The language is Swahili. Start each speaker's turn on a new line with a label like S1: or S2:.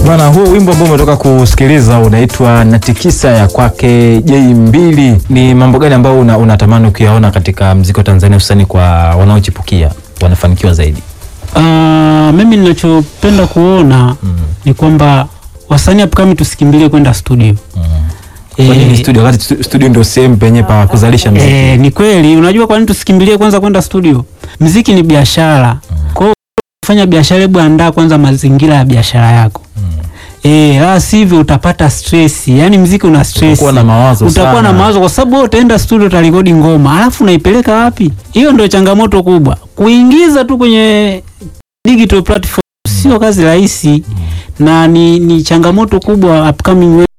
S1: Bwana, huo wimbo ambao umetoka kusikiliza unaitwa Natikisa ya kwake J2. Ni mambo gani ambayo una, unatamani ukiyaona katika mziki wa Tanzania hususani kwa wanaochipukia wanafanikiwa zaidi?
S2: Ah, mimi ninachopenda kuona ni kwamba wasanii upcoming tusikimbilie kwenda studio.
S1: Kwa nini
S2: Eh,
S1: studio wakati stu- studio ndio sehemu penye pa kuzalisha mziki?
S2: Eh, ni kweli. Unajua kwa nini tusikimbilie kwanza kwenda studio? Mziki ni biashara. Kwa hiyo kufanya biashara, hebu andaa kwanza mazingira ya biashara yako. Eh, la sivyo utapata stress. Yaani mziki una stress.
S1: Utakuwa na mawazo
S2: Utakuwa
S1: sana.
S2: na mawazo kwa sababu wewe utaenda studio utarekodi ngoma, alafu unaipeleka wapi? Hiyo ndio changamoto kubwa. Kuingiza tu kwenye digital platform sio kazi rahisi na ni, ni changamoto kubwa upcoming